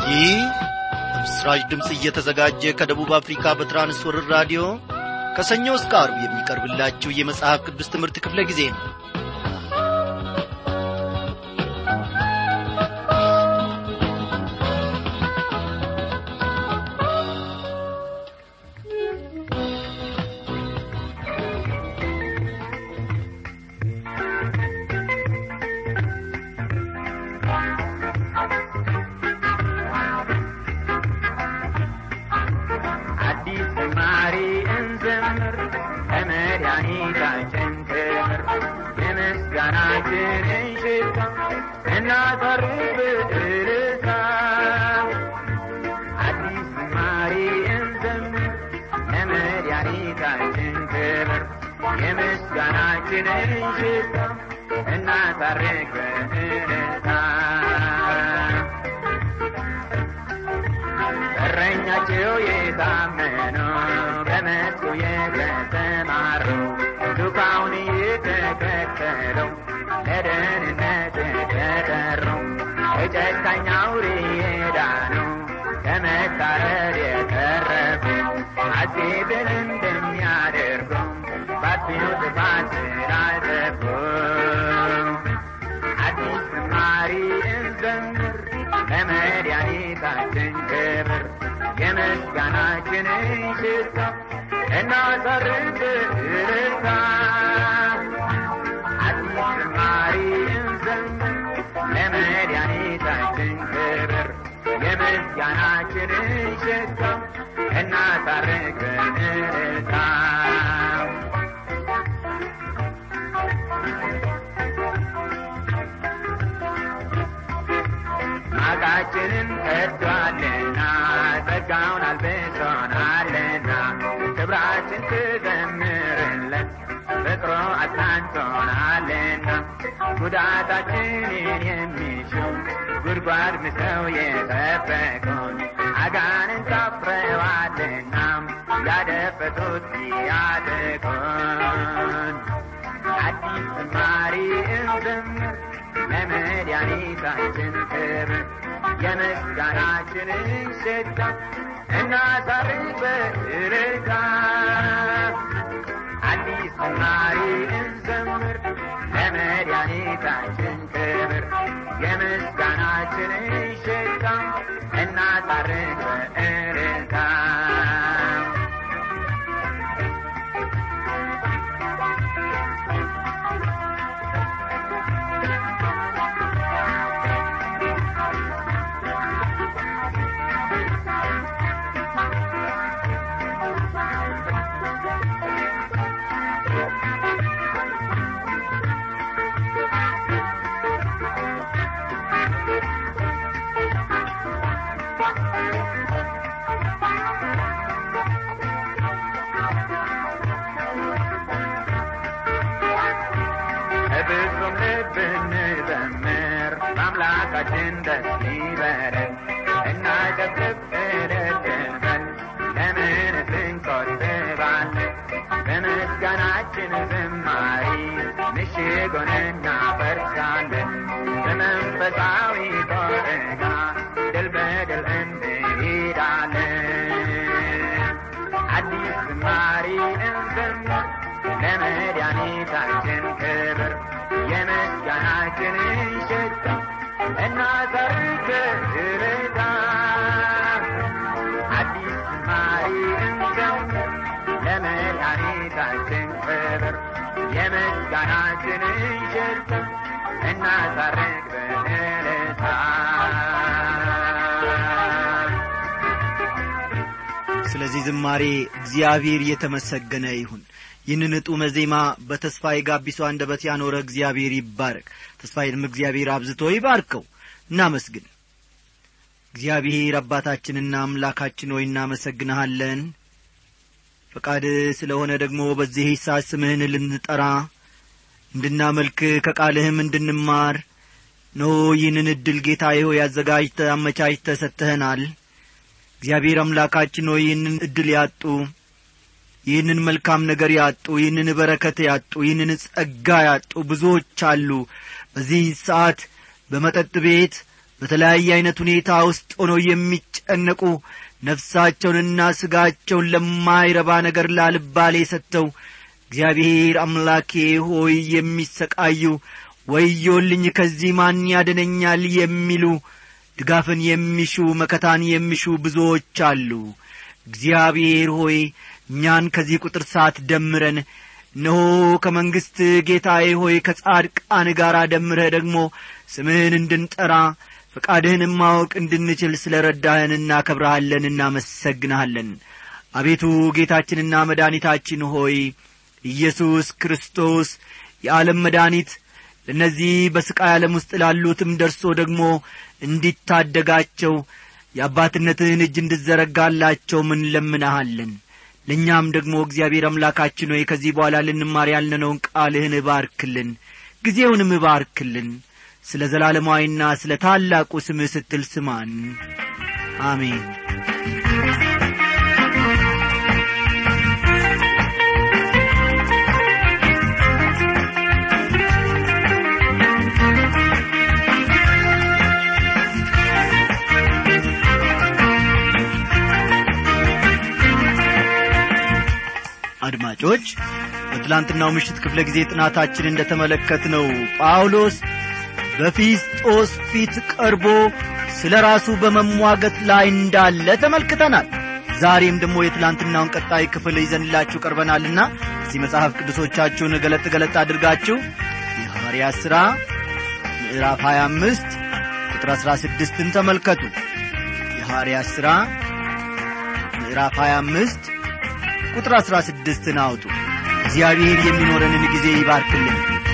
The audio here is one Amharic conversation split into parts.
ይህ በምስራች ድምፅ እየተዘጋጀ ከደቡብ አፍሪካ በትራንስወርር ራዲዮ ከሰኞ እስከ አርብ የሚቀርብላችሁ የመጽሐፍ ቅዱስ ትምህርት ክፍለ ጊዜ ነው አዲስ ዝማሬ እንዘምር ለመድኃኒታችን ክብር የምስጋናችንን ሽታ እናቀርብ እልልታ አዲስ ዝማሬ እንዘምር ለመድኃኒታችን ክብር የምስጋናችንን ሽታ እናቀርብ እልልታ እረኛቸው የታመኑ በመስኩ የተሰማሩ ዱካውን የተከተሉ ለደህንነት የተጠሩ ከጨካኝ አውሬ የዳኑ ከመታረድ የተረፉ ሐሴትን እንደሚያደርጉ ባጥፊው ጥፋት ስላጠፉ አዲስ ዝማሬ እንዘምር ለመድኃኒታችን ክብር የምስጋናችንን ሽታ እናቀርብ እልልታ አዲስ ዝማሬ እንዘምር ለመድኃኒታችን ክብር የምስጋናችንን ሽታ እናቀርብ እልልታ ማቃችንን ቀዷልና ጸጋውን አልብሶናልና ክብራችን ትዘምርለት ፍቅሮ አጽናንቶናልና ጉዳታችንን የሚሹ ጉድጓድ ምሰው የጠበቁን አጋንን ታፍረዋልና ያደፈጡት ያደቁን አዲስ ዝማሬ እንዘምር ለመድኃኒታችን ክብር የምስጋናችንን ሽታ እናሳርግ በእልልታ አዲስ ዝማሬ እንዘምር ለመድኃኒታችን ክብር የምስጋናችንን ሽታ እናሳርግ በእልልታ በፍጹም ልብ እንዘምር በአምላካችን ደስ ይበለን እናጨብጭብ እልል እንበል ለምንስ እንቆጥባለን በምስጋናችን ዝማሬ ምሽጉን እናፈርሳለን በመንፈሳዊ ጦርና ድል በድል እንሄዳለን አዲስ ዝማሬ እንዘምር ለመድኃኒታችን ክብር የምስጋናችንን ሽታ እናሳርግ እልልታ አዲስ ዝማሬ እንዘምር ለመድኃኒታችን ክብር የምስጋናችንን ሽታ እናሳርግ በእልልታ ስለዚህ ዝማሬ እግዚአብሔር የተመሰገነ ይሁን ይህንን ጡመ ዜማ በተስፋዬ ጋቢሶ አንደበት ያኖረ እግዚአብሔር ይባረክ ተስፋዬንም እግዚአብሔር አብዝቶ ይባርከው እናመስግን እግዚአብሔር አባታችንና አምላካችን ሆይ እናመሰግንሃለን ፈቃድ ስለሆነ ደግሞ በዚህ ሰዓት ስምህን ልንጠራ እንድናመልክ ከቃልህም እንድንማር ኖ ይህንን ዕድል ጌታ ሆይ ያዘጋጅተ አመቻችተ ሰጥተኸናል እግዚአብሔር አምላካችን ሆይ ይህንን ዕድል ያጡ ይህንን መልካም ነገር ያጡ ይህንን በረከት ያጡ ይህንን ጸጋ ያጡ ብዙዎች አሉ በዚህ ሰዓት በመጠጥ ቤት በተለያየ ዐይነት ሁኔታ ውስጥ ሆነው የሚጨነቁ ነፍሳቸውንና ሥጋቸውን ለማይረባ ነገር ላልባሌ ሰጥተው እግዚአብሔር አምላኬ ሆይ የሚሰቃዩ ወዮልኝ ከዚህ ማን ያድነኛል የሚሉ ድጋፍን የሚሹ መከታን የሚሹ ብዙዎች አሉ እግዚአብሔር ሆይ እኛን ከዚህ ቁጥር ሰዓት ደምረን እነሆ ከመንግሥት ጌታዬ ሆይ ከጻድቃን ጋር ደምረህ ደግሞ ስምህን እንድንጠራ ፈቃድህንም ማወቅ እንድንችል ስለ ረዳህን እናከብረሃለን እናመሰግንሃለን አቤቱ ጌታችንና መድኃኒታችን ሆይ ኢየሱስ ክርስቶስ የዓለም መድኃኒት ለእነዚህ በሥቃይ ዓለም ውስጥ ላሉትም ደርሶ ደግሞ እንዲታደጋቸው የአባትነትህን እጅ እንድዘረጋላቸው ምን ለምናሃለን ለእኛም ደግሞ እግዚአብሔር አምላካችን ሆይ ከዚህ በኋላ ልንማር ያልነነውን ቃልህን እባርክልን ጊዜውንም እባርክልን ስለ ዘላለማዊና ስለ ታላቁ ስምህ ስትል ስማን አሜን አድማጮች በትላንትናው ምሽት ክፍለ ጊዜ ጥናታችን እንደ ተመለከትነው ጳውሎስ በፊስጦስ ፊት ቀርቦ ስለ ራሱ በመሟገት ላይ እንዳለ ተመልክተናል ዛሬም ደግሞ የትላንትናውን ቀጣይ ክፍል ይዘንላችሁ ቀርበናልና እዚህ መጽሐፍ ቅዱሶቻችሁን ገለጥ ገለጥ አድርጋችሁ የሐዋርያ ሥራ ምዕራፍ 25 ቁጥር 16ን ተመልከቱ የሐዋርያ ሥራ ምዕራፍ 25 ቁጥር 16ን አውጡ እግዚአብሔር የሚኖረንን ጊዜ ይባርክልን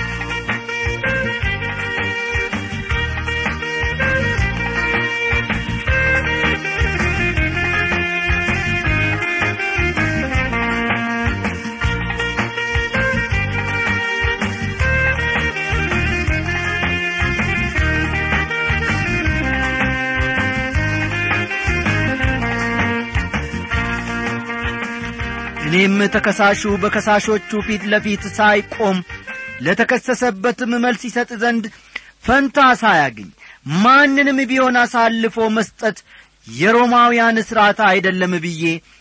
እኔም ተከሳሹ በከሳሾቹ ፊት ለፊት ሳይቆም ለተከሰሰበትም መልስ ይሰጥ ዘንድ ፈንታ ሳያገኝ ማንንም ቢሆን አሳልፎ መስጠት የሮማውያን ሥርዓት አይደለም ብዬ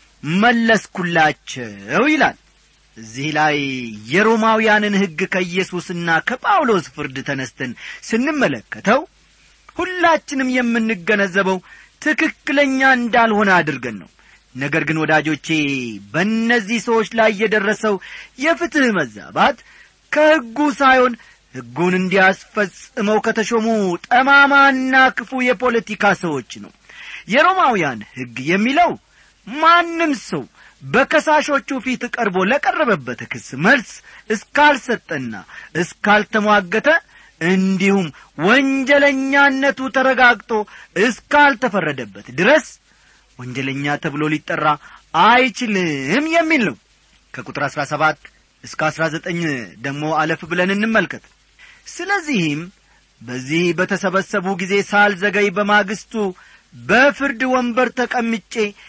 መለስኩላቸው ይላል እዚህ ላይ የሮማውያንን ሕግ ከኢየሱስና ከጳውሎስ ፍርድ ተነስተን ስንመለከተው ሁላችንም የምንገነዘበው ትክክለኛ እንዳልሆነ አድርገን ነው ነገር ግን ወዳጆቼ በእነዚህ ሰዎች ላይ የደረሰው የፍትሕ መዛባት ከሕጉ ሳይሆን ሕጉን እንዲያስፈጽመው ከተሾሙ ጠማማና ክፉ የፖለቲካ ሰዎች ነው የሮማውያን ሕግ የሚለው ማንም ሰው በከሳሾቹ ፊት ቀርቦ ለቀረበበት ክስ መልስ እስካልሰጠና እስካልተሟገተ እንዲሁም ወንጀለኛነቱ ተረጋግጦ እስካልተፈረደበት ድረስ ወንጀለኛ ተብሎ ሊጠራ አይችልም የሚል ነው ከቁጥር አሥራ ሰባት እስከ አሥራ ዘጠኝ ደግሞ አለፍ ብለን እንመልከት ስለዚህም በዚህ በተሰበሰቡ ጊዜ ሳልዘገይ በማግስቱ በፍርድ ወንበር ተቀምጬ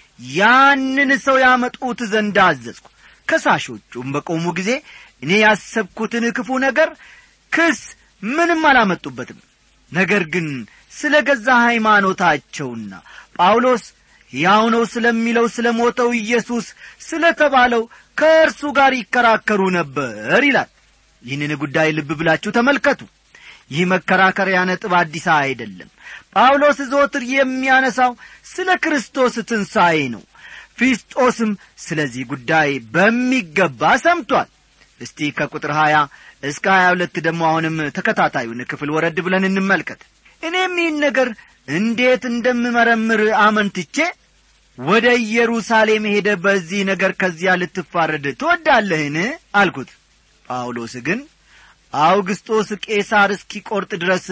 ያንን ሰው ያመጡት ዘንድ አዘዝኩ ከሳሾቹም በቆሙ ጊዜ እኔ ያሰብኩትን ክፉ ነገር ክስ ምንም አላመጡበትም ነገር ግን ስለ ገዛ ሃይማኖታቸውና ጳውሎስ ሕያው ነው ስለሚለው ስለ ሞተው ኢየሱስ ስለ ተባለው ከእርሱ ጋር ይከራከሩ ነበር ይላል ይህንን ጉዳይ ልብ ብላችሁ ተመልከቱ ይህ መከራከሪያ ነጥብ አዲስ አይደለም ጳውሎስ ዘወትር የሚያነሳው ስለ ክርስቶስ ትንሣኤ ነው ፊስጦስም ስለዚህ ጉዳይ በሚገባ ሰምቷል እስቲ ከቁጥር ሀያ እስከ ሀያ ሁለት ደግሞ አሁንም ተከታታዩን ክፍል ወረድ ብለን እንመልከት እኔም ይህን ነገር እንዴት እንደምመረምር አመንትቼ ወደ ኢየሩሳሌም ሄደ በዚህ ነገር ከዚያ ልትፋረድ ትወዳለህን አልኩት ጳውሎስ ግን አውግስጦስ ቄሳር እስኪቈርጥ ድረስ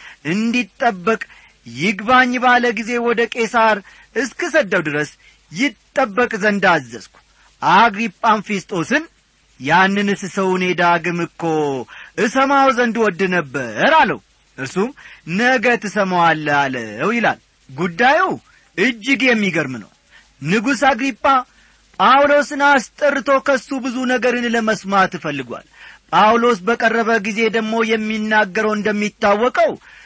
እንዲጠበቅ ይግባኝ ባለ ጊዜ ወደ ቄሳር እስክሰደው ድረስ ይጠበቅ ዘንድ አዘዝኩ አግሪጳም ፊስጦስን ያንንስ ሰው እኔ ዳግም እኮ እሰማው ዘንድ ወድ ነበር አለው እርሱም ነገ ትሰማዋለህ አለው ይላል ጉዳዩ እጅግ የሚገርም ነው ንጉሥ አግሪጳ ጳውሎስን አስጠርቶ ከሱ ብዙ ነገርን ለመስማት እፈልጓል ጳውሎስ በቀረበ ጊዜ ደግሞ የሚናገረው እንደሚታወቀው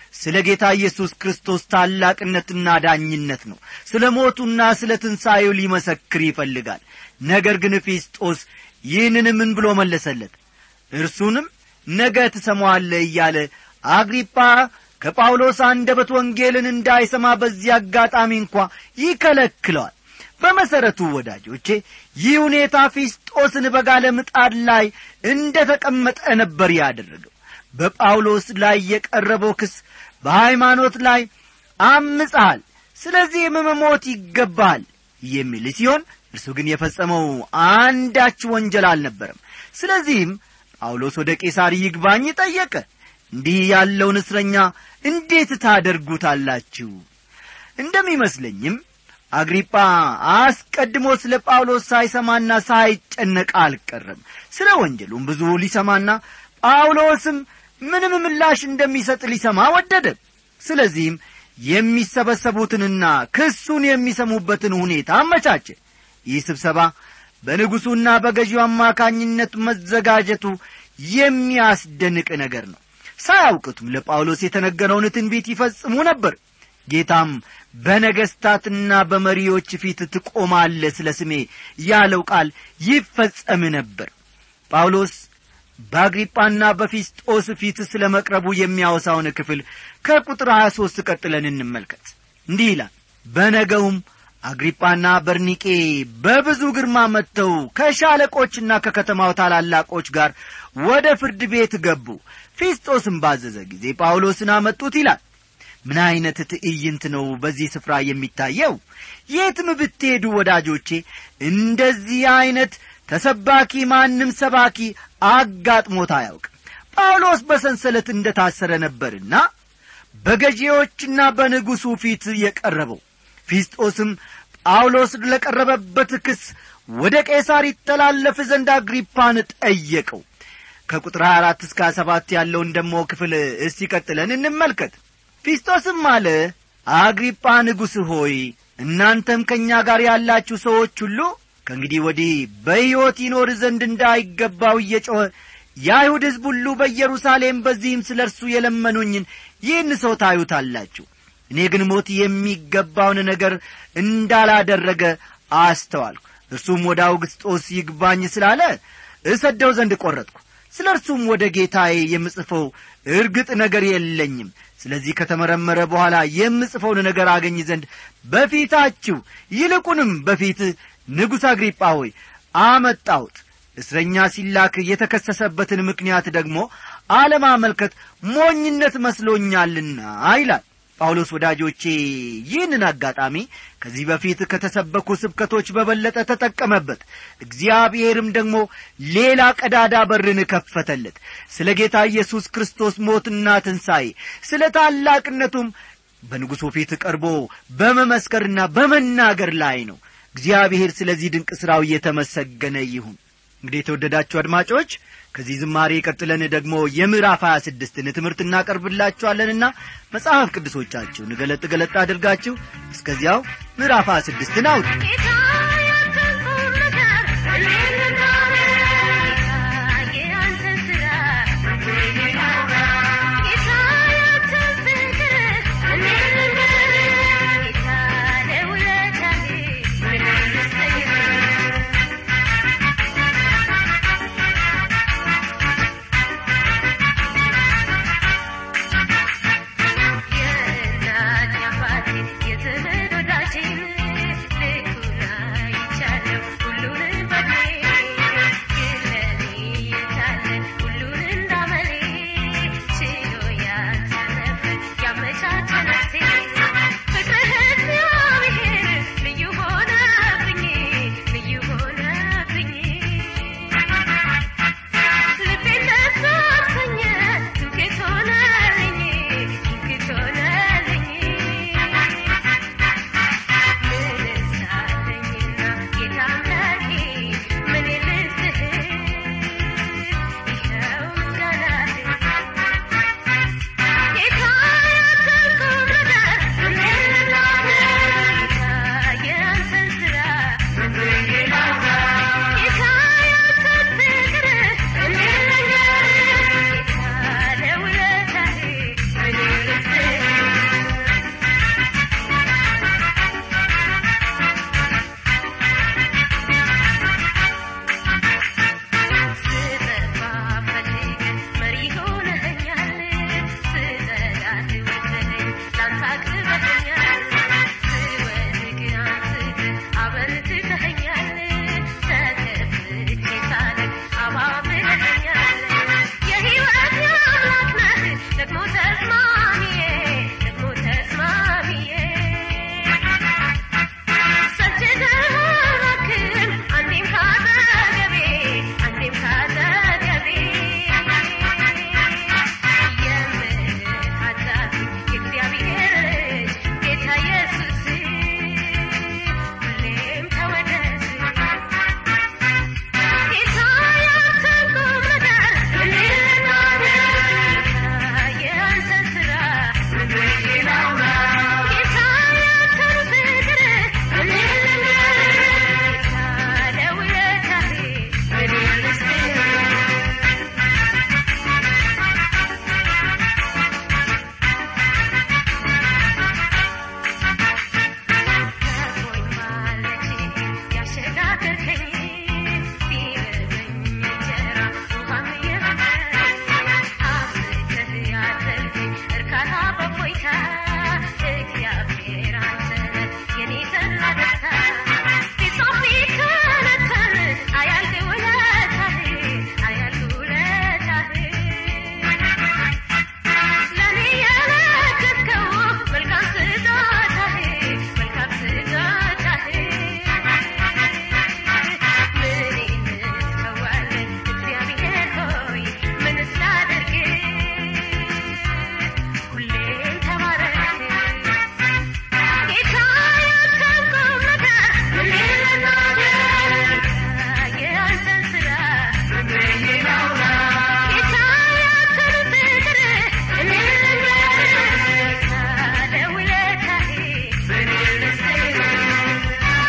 ስለ ጌታ ኢየሱስ ክርስቶስ ታላቅነትና ዳኝነት ነው ስለ ሞቱና ስለ ትንሣኤው ሊመሰክር ይፈልጋል ነገር ግን ፊስጦስ ይህንን ምን ብሎ መለሰለት እርሱንም ነገ ትሰማዋለህ እያለ አግሪጳ ከጳውሎስ አንደበት ወንጌልን እንዳይሰማ በዚህ አጋጣሚ እንኳ ይከለክለዋል በመሠረቱ ወዳጆቼ ይህ ሁኔታ ፊስጦስን በጋለ ምጣድ ላይ እንደ ተቀመጠ ነበር ያደረገው በጳውሎስ ላይ የቀረበው ክስ በሃይማኖት ላይ አምፀሃል ስለዚህም መሞት ይገባሃል የሚል ሲሆን እርሱ ግን የፈጸመው አንዳች ወንጀል አልነበረም ስለዚህም ጳውሎስ ወደ ቄሳር ይግባኝ ጠየቀ እንዲህ ያለውን እስረኛ እንዴት ታደርጉታላችሁ እንደሚመስለኝም አግሪጳ አስቀድሞ ስለ ጳውሎስ ሳይሰማና ሳይጨነቅ አልቀረም ስለ ወንጀሉም ብዙ ሊሰማና ጳውሎስም ምንም ምላሽ እንደሚሰጥ ሊሰማ ወደደ ስለዚህም የሚሰበሰቡትንና ክሱን የሚሰሙበትን ሁኔታ አመቻቸ ይህ ስብሰባ በንጉሡና በገዢው አማካኝነት መዘጋጀቱ የሚያስደንቅ ነገር ነው ሳያውቅቱም ለጳውሎስ የተነገረውን ትንቢት ይፈጽሙ ነበር ጌታም በነገሥታትና በመሪዎች ፊት ትቆማለ ስለ ስሜ ያለው ቃል ይፈጸም ነበር ጳውሎስ በአግሪጳና በፊስጦስ ፊት ስለ መቅረቡ የሚያወሳውን ክፍል ከቁጥር 23 ቀጥለን እንመልከት እንዲህ ይላል በነገውም አግሪጳና በርኒቄ በብዙ ግርማ መጥተው ከሻለቆችና ከከተማው ታላላቆች ጋር ወደ ፍርድ ቤት ገቡ ፊስጦስም ባዘዘ ጊዜ ጳውሎስን አመጡት ይላል ምን ዐይነት ትዕይንት ነው በዚህ ስፍራ የሚታየው የትም ብትሄዱ ወዳጆቼ እንደዚህ ዐይነት ተሰባኪ ማንም ሰባኪ አጋጥሞት አያውቅም ጳውሎስ በሰንሰለት እንደ ታሰረ ነበርና በገዢዎችና በንጉሡ ፊት የቀረበው ፊስጦስም ጳውሎስ ለቀረበበት ክስ ወደ ቄሳር ይተላለፍ ዘንድ አግሪፓን ጠየቀው ከቁጥር 24 እስከ 27 ያለውን ደሞ ክፍል እስቲ ቀጥለን እንመልከት ፊስጦስም አለ አግሪጳ ንጉሥ ሆይ እናንተም ከእኛ ጋር ያላችሁ ሰዎች ሁሉ ከእንግዲህ ወዲህ በሕይወት ይኖር ዘንድ እንዳይገባው እየጮኸ የአይሁድ ሕዝብ ሁሉ በኢየሩሳሌም በዚህም ስለ እርሱ የለመኑኝን ይህን ሰው ታዩታላችሁ እኔ ግን ሞት የሚገባውን ነገር እንዳላደረገ አስተዋልኩ እርሱም ወደ አውግስጦስ ይግባኝ ስላለ እሰደው ዘንድ ቈረጥኩ ስለ እርሱም ወደ ጌታዬ የምጽፈው እርግጥ ነገር የለኝም ስለዚህ ከተመረመረ በኋላ የምጽፈውን ነገር አገኝ ዘንድ በፊታችሁ ይልቁንም በፊት ንጉሥ አግሪጳ ሆይ አመጣሁት እስረኛ ሲላክ የተከሰሰበትን ምክንያት ደግሞ አለማመልከት ሞኝነት መስሎኛልና ይላል ጳውሎስ ወዳጆቼ ይህንን አጋጣሚ ከዚህ በፊት ከተሰበኩ ስብከቶች በበለጠ ተጠቀመበት እግዚአብሔርም ደግሞ ሌላ ቀዳዳ በርን ከፈተለት ስለ ጌታ ኢየሱስ ክርስቶስ ሞትና ትንሣኤ ስለ ታላቅነቱም በንጉሡ ፊት ቀርቦ በመመስከርና በመናገር ላይ ነው እግዚአብሔር ስለዚህ ድንቅ ሥራው እየተመሰገነ ይሁን እንግዲህ የተወደዳችሁ አድማጮች ከዚህ ዝማሬ ቀጥለን ደግሞ የምዕራፍ ሀያ ስድስትን ትምህርት እናቀርብላችኋለንና መጽሐፍ ቅዱሶቻችሁን ገለጥ ገለጥ አድርጋችሁ እስከዚያው ምዕራፍ ሀያ ስድስትን አውጡ የእናት አባቴ የዘመድ ወዳጅ ልኩ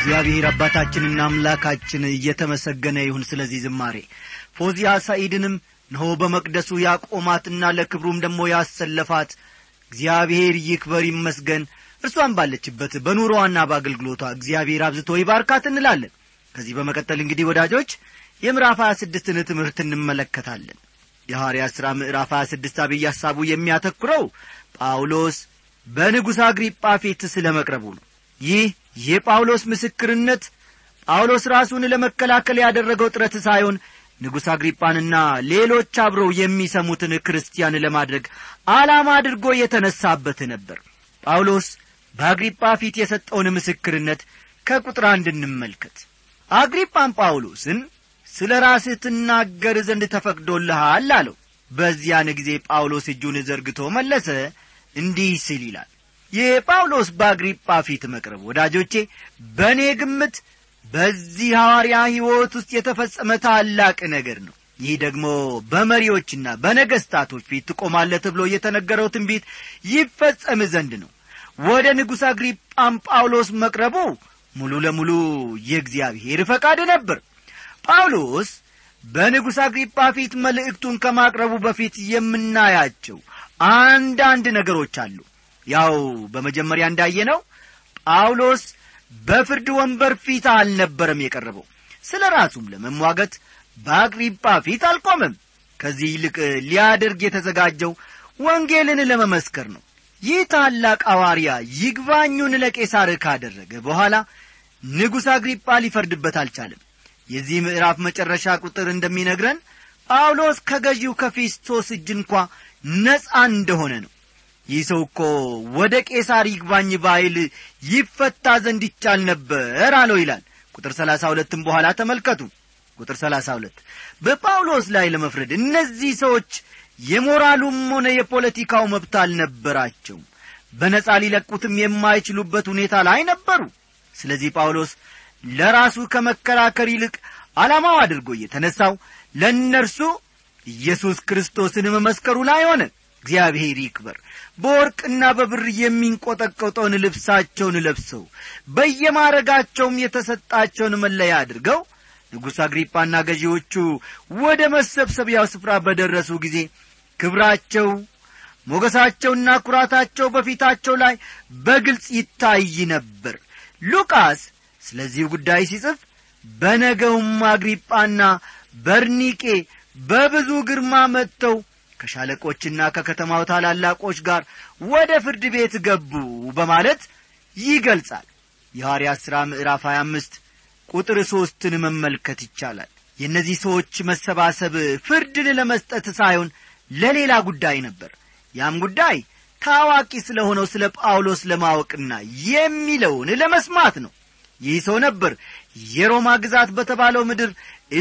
እግዚአብሔር አባታችንና አምላካችን እየተመሰገነ ይሁን ስለዚህ ዝማሬ ፎዚያ ሰኢድንም እነሆ በመቅደሱ ያቆማትና ለክብሩም ደግሞ ያሰለፋት እግዚአብሔር ይክበር ይመስገን እርሷን ባለችበት በኑሮዋና በአገልግሎቷ እግዚአብሔር አብዝቶ ይባርካት እንላለን ከዚህ በመቀጠል እንግዲህ ወዳጆች የምዕራፍ ሀያ ስድስትን ትምህርት እንመለከታለን የሐዋርያት ሥራ ምዕራፍ ሀያ ስድስት አብይ ሐሳቡ የሚያተኩረው ጳውሎስ በንጉሥ አግሪጳ ፊት ስለ መቅረቡ ነው ይህ የጳውሎስ ምስክርነት ጳውሎስ ራሱን ለመከላከል ያደረገው ጥረት ሳይሆን ንጉሥ አግሪጳንና ሌሎች አብረው የሚሰሙትን ክርስቲያን ለማድረግ ዓላማ አድርጎ የተነሳበት ነበር ጳውሎስ በአግሪጳ ፊት የሰጠውን ምስክርነት ከቁጥር አንድ እንመልከት አግሪጳን ጳውሎስን ስለ ራስህ ትናገር ዘንድ ተፈቅዶልሃል አለው በዚያን ጊዜ ጳውሎስ እጁን ዘርግቶ መለሰ እንዲህ ሲል ይላል የጳውሎስ በአግሪጳ ፊት መቅረብ ወዳጆቼ በእኔ ግምት በዚህ ሐዋርያ ሕይወት ውስጥ የተፈጸመ ታላቅ ነገር ነው ይህ ደግሞ በመሪዎችና በነገሥታቶች ፊት ትቆማለ ተብሎ የተነገረው ትንቢት ይፈጸም ዘንድ ነው ወደ ንጉሥ አግሪጳም ጳውሎስ መቅረቡ ሙሉ ለሙሉ የእግዚአብሔር ፈቃድ ነበር ጳውሎስ በንጉሥ አግሪጳ ፊት መልእክቱን ከማቅረቡ በፊት የምናያቸው አንዳንድ ነገሮች አሉ ያው በመጀመሪያ እንዳየነው ጳውሎስ በፍርድ ወንበር ፊት አልነበረም የቀረበው ስለ ራሱም ለመሟገት በአግሪጳ ፊት አልቆመም ከዚህ ይልቅ ሊያደርግ የተዘጋጀው ወንጌልን ለመመስከር ነው ይህ ታላቅ አዋርያ ይግባኙን ለቄሳር ካደረገ በኋላ ንጉሥ አግሪጳ ሊፈርድበት አልቻለም የዚህ ምዕራፍ መጨረሻ ቁጥር እንደሚነግረን ጳውሎስ ከገዢው ከፊስቶስ እጅ እንኳ ነጻ እንደሆነ ነው ይህ ሰው እኮ ወደ ቄሳር ይግባኝ ባይል ይፈታ ዘንድ ይቻል ነበር አለው ይላል ቁጥር ሰላሳ ሁለትም በኋላ ተመልከቱ ቁጥር ሰላሳ ሁለት በጳውሎስ ላይ ለመፍረድ እነዚህ ሰዎች የሞራሉም ሆነ የፖለቲካው መብት አልነበራቸውም በነጻ ሊለቁትም የማይችሉበት ሁኔታ ላይ ነበሩ ስለዚህ ጳውሎስ ለራሱ ከመከራከር ይልቅ ዓላማው አድርጎ እየተነሳው ለእነርሱ ኢየሱስ ክርስቶስን መመስከሩ ላይ ሆነ እግዚአብሔር ይክበር በወርቅና በብር የሚንቈጠቈጠውን ልብሳቸውን ለብሰው በየማረጋቸውም የተሰጣቸውን መለያ አድርገው ንጉሥ አግሪጳና ገዢዎቹ ወደ መሰብሰቢያው ስፍራ በደረሱ ጊዜ ክብራቸው ሞገሳቸውና ኩራታቸው በፊታቸው ላይ በግልጽ ይታይ ነበር ሉቃስ ስለዚሁ ጉዳይ ሲጽፍ በነገውም አግሪጳና በርኒቄ በብዙ ግርማ መጥተው ከሻለቆችና ከከተማው ታላላቆች ጋር ወደ ፍርድ ቤት ገቡ በማለት ይገልጻል የሐዋርያት ሥራ ምዕራፍ 25 ቁጥር ሦስትን መመልከት ይቻላል የእነዚህ ሰዎች መሰባሰብ ፍርድን ለመስጠት ሳይሆን ለሌላ ጉዳይ ነበር ያም ጉዳይ ታዋቂ ስለ ሆነው ስለ ጳውሎስ ለማወቅና የሚለውን ለመስማት ነው ይህ ሰው ነበር የሮማ ግዛት በተባለው ምድር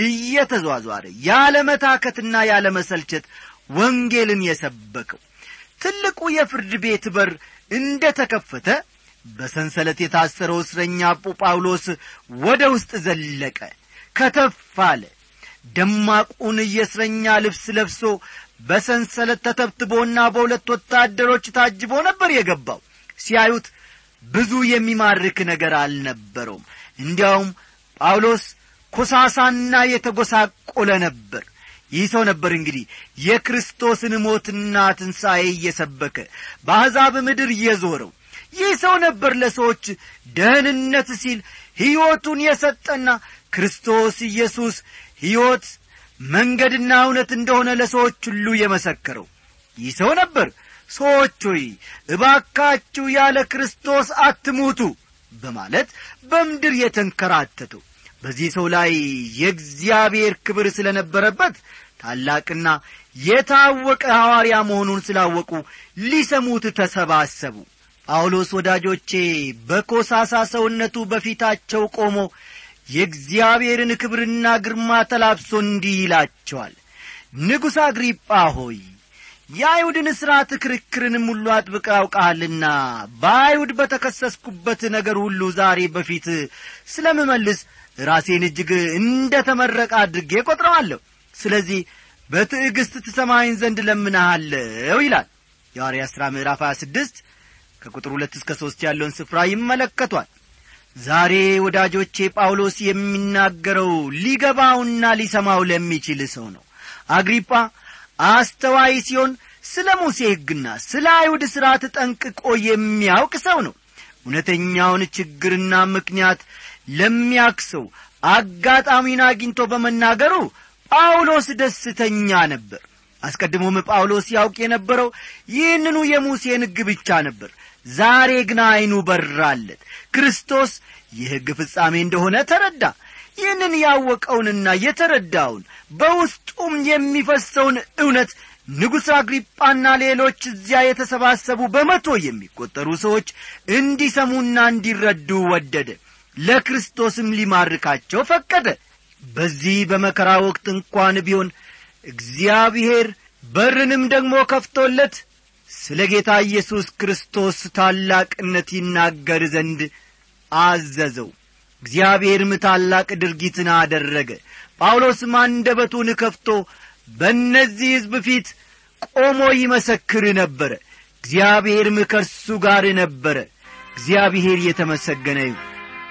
እየተዟዟረ ያለ መታከትና ያለ መሰልቸት ወንጌልን የሰበከው ትልቁ የፍርድ ቤት በር እንደ ተከፈተ በሰንሰለት የታሰረው እስረኛ ጳውሎስ ወደ ውስጥ ዘለቀ ከተፍ አለ ደማቁን የእስረኛ ልብስ ለብሶ በሰንሰለት ተተብትቦና በሁለት ወታደሮች ታጅቦ ነበር የገባው ሲያዩት ብዙ የሚማርክ ነገር አልነበረውም እንዲያውም ጳውሎስ ኮሳሳና የተጐሳቆለ ነበር ይህ ሰው ነበር እንግዲህ የክርስቶስን ሞትና ትንሣኤ እየሰበከ በአሕዛብ ምድር እየዞረው ይህ ሰው ነበር ለሰዎች ደህንነት ሲል ሕይወቱን የሰጠና ክርስቶስ ኢየሱስ ሕይወት መንገድና እውነት እንደሆነ ለሰዎች ሁሉ የመሰከረው ይህ ሰው ነበር ሰዎች ሆይ እባካችሁ ያለ ክርስቶስ አትሙቱ በማለት በምድር የተንከራተተው በዚህ ሰው ላይ የእግዚአብሔር ክብር ስለ ነበረበት ታላቅና የታወቀ ሐዋርያ መሆኑን ስላወቁ ሊሰሙት ተሰባሰቡ ጳውሎስ ወዳጆቼ በኮሳሳ ሰውነቱ በፊታቸው ቆሞ የእግዚአብሔርን ክብርና ግርማ ተላብሶ እንዲህ ይላቸዋል ንጉሥ አግሪጳ ሆይ የአይሁድን ሥርዓት ክርክርንም ሁሉ አጥብቀ አውቃሃልና በአይሁድ በተከሰስኩበት ነገር ሁሉ ዛሬ በፊት ስለምመልስ ራሴን እጅግ እንደ ተመረቀ አድርጌ ቈጥረዋለሁ ስለዚህ በትዕግሥት ትሰማኝ ዘንድ ለምናሃለው ይላል የሐዋርያ ሥራ ምዕራፍ 26 ከቁጥር ሁለት እስከ ሦስት ያለውን ስፍራ ይመለከቷል ዛሬ ወዳጆቼ ጳውሎስ የሚናገረው ሊገባውና ሊሰማው ለሚችል ሰው ነው አግሪጳ አስተዋይ ሲሆን ስለ ሙሴ ሕግና ስለ አይሁድ ሥርዓት ጠንቅቆ የሚያውቅ ሰው ነው እውነተኛውን ችግርና ምክንያት ለሚያክሰው አጋጣሚን አግኝቶ በመናገሩ ጳውሎስ ደስተኛ ነበር አስቀድሞም ጳውሎስ ያውቅ የነበረው ይህንኑ የሙሴን ሕግ ብቻ ነበር ዛሬ ግን ዐይኑ በራለት ክርስቶስ የሕግ ፍጻሜ እንደሆነ ተረዳ ይህንን ያወቀውንና የተረዳውን በውስጡም የሚፈሰውን እውነት ንጉሥ አግሪጳና ሌሎች እዚያ የተሰባሰቡ በመቶ የሚቈጠሩ ሰዎች እንዲሰሙና እንዲረዱ ወደደ ለክርስቶስም ሊማርካቸው ፈቀደ በዚህ በመከራ ወቅት እንኳን ቢሆን እግዚአብሔር በርንም ደግሞ ከፍቶለት ስለ ጌታ ኢየሱስ ክርስቶስ ታላቅነት ይናገር ዘንድ አዘዘው እግዚአብሔርም ታላቅ ድርጊትን አደረገ ጳውሎስም አንደበቱን ከፍቶ በእነዚህ ሕዝብ ፊት ቆሞ ይመሰክር ነበረ እግዚአብሔርም ከእርሱ ጋር ነበረ እግዚአብሔር የተመሰገነ ይሁን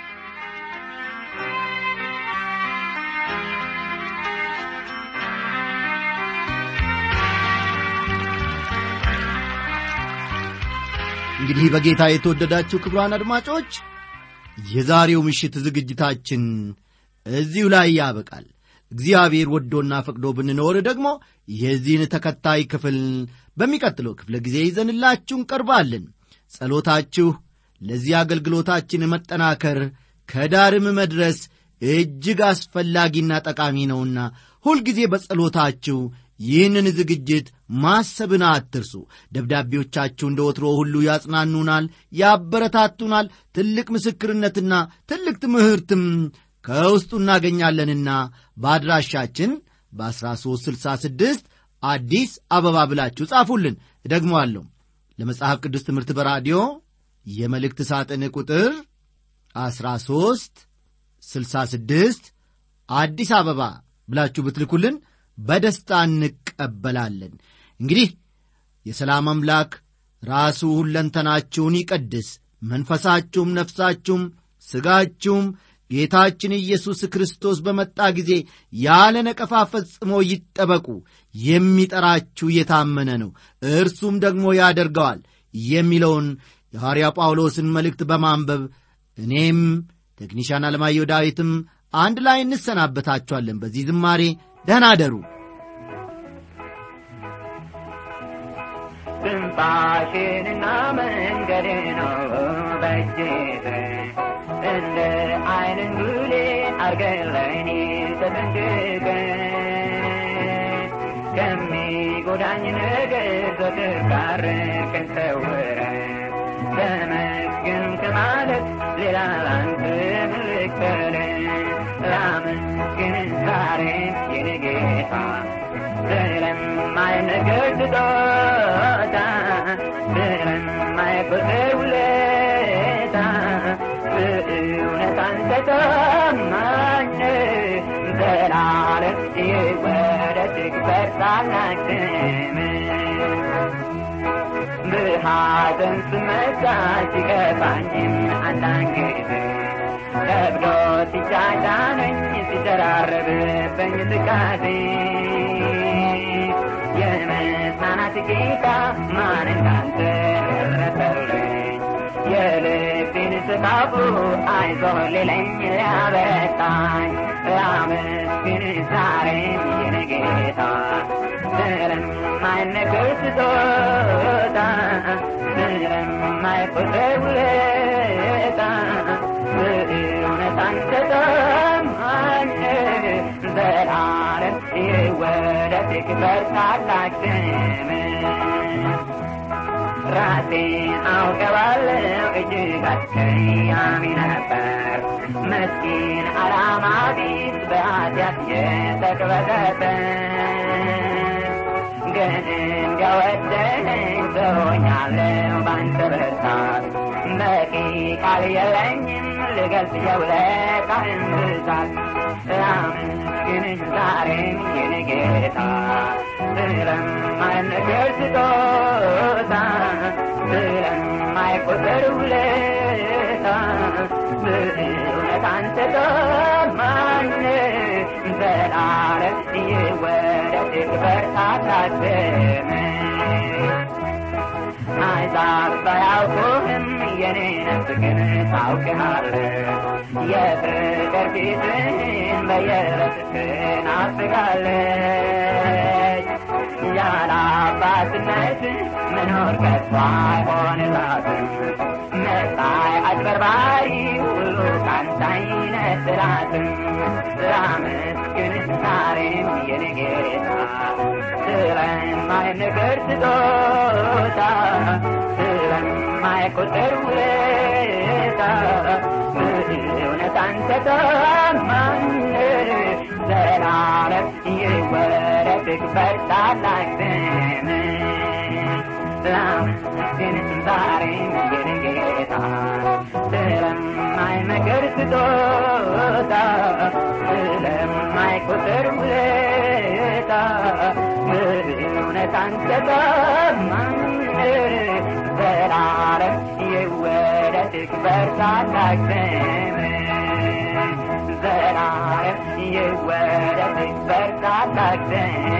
እንግዲህ በጌታ የተወደዳችሁ ክብሯን አድማጮች የዛሬው ምሽት ዝግጅታችን እዚሁ ላይ ያበቃል እግዚአብሔር ወዶና ፈቅዶ ብንኖር ደግሞ የዚህን ተከታይ ክፍል በሚቀጥለው ክፍለ ጊዜ ይዘንላችሁ እንቀርባለን ጸሎታችሁ ለዚህ አገልግሎታችን መጠናከር ከዳርም መድረስ እጅግ አስፈላጊና ጠቃሚ ነውና ሁልጊዜ በጸሎታችሁ ይህንን ዝግጅት ማሰብን አትርሱ ደብዳቤዎቻችሁ እንደ ወትሮ ሁሉ ያጽናኑናል ያበረታቱናል ትልቅ ምስክርነትና ትልቅ ትምህርትም ከውስጡ እናገኛለንና በአድራሻችን በ1366 አዲስ አበባ ብላችሁ ጻፉልን እደግመዋለሁ ለመጽሐፍ ቅዱስ ትምህርት በራዲዮ የመልእክት ሳጥን ቁጥር 13 66 አዲስ አበባ ብላችሁ ብትልኩልን በደስታ እንቀበላለን እንግዲህ የሰላም አምላክ ራሱ ሁለንተናችሁን ይቀድስ መንፈሳችሁም ነፍሳችሁም ሥጋችሁም ጌታችን ኢየሱስ ክርስቶስ በመጣ ጊዜ ያለ ነቀፋ ፈጽሞ ይጠበቁ የሚጠራችሁ የታመነ ነው እርሱም ደግሞ ያደርገዋል የሚለውን የሐዋርያ ጳውሎስን መልእክት በማንበብ እኔም ቴክኒሻን አለማየሁ ዳዊትም አንድ ላይ እንሰናበታችኋለን በዚህ ዝማሬ ደህና አደሩ ትንፋሽንና መንገድ ነው በእጅህ እንደ አይንን ጉሌ አርገን ለእኔ ተጠንቅቀ ከሚጎዳኝ ነገር ዘወትር ጋርቀን ሰውረ ተመስገን ከማለት ሌላ ላንተ ምልክተን ላመስግን ዛሬም የኔ ጌታ ስለማይነገር ስጦታ ስለማይቆጥር ውለታ በእውነት አንተ ታማኝ ዘላለም ይወደድ ትበርታላክ በሐዘን ስመታ ሲከፋኝም አንዳንድ ጊዜ ከብዶ ሲጫጫነኝ ሲደራረብብኝ ትካዜ የመጽናናት ጌታ ማን እንዳንተ ደረሰልኝ የልቤን ስቃፉ አይዞህ ሊለኝ ያበጣኝ ላመስግን ዛሬም የኔ ጌታ ስለማይነገር ስጦታ ስለማይቆጥር ውለታ በእውነት አንተ ታማኝ ዘላለም ይወደድ ክበር ታላቅ ስምህ ራሴን አውቀባለሁ እጅግ አስቀያሚ ነበር መስኪን አላማ ቢስ በኃጢአት የተቅበዘበ ግን እንዲያወደኝ ሰሆኛለሁ ባንተ ብርታት በቂ ቃል የለኝም ልገልጽ የውለታህን ብዛት ላመስግንህ ዛሬም የኔ ጌታ ስለማይነገር ስጦታ ስለማይቆጠር ውለታ በእውነት አንተ ታማኝ ዘላለም ይወደድ ክበር ታላቅ አሕዛብ ባያውቁህም የኔ ነፍስ ግን ታውቅሃለህ የፍቅር ፊትህን በየዕለት ትናፍቃለች ያለ አባትነት መኖር ከቶ አይሆንላትም መሳይ አጭበርባሪ ሁሉ ካንተ አይነጥላትም ላመስግን ዛሬም የኔ ጌታ ስለማይነገር ስጦታ ስለማይቆጠር ውለታ በእውነት አንተ ታማኝ ዘላለም ይወረድ ክበር ታላቅ ስምህ ላመስግን ዛሬም የኔ ጌታ ስለማይመከር ስጦታ ስለማይቆጠር ውለታ በእውነት አንተ ታማኝ ዘላለም ይወደድ ክበር ታላቅ ስምህ ዘላለም ይወደድ ክበር ታላቅ ስምህ